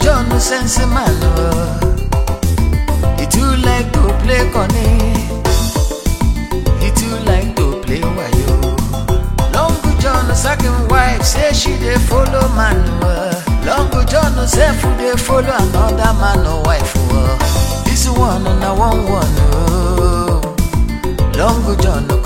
John sense man. oh. He too like to play conny. He too like to play wayo. Long John second wife say she dey follow man. oh. Long John self dey follow another man or wife. oh. This one na one one. Oh. Long John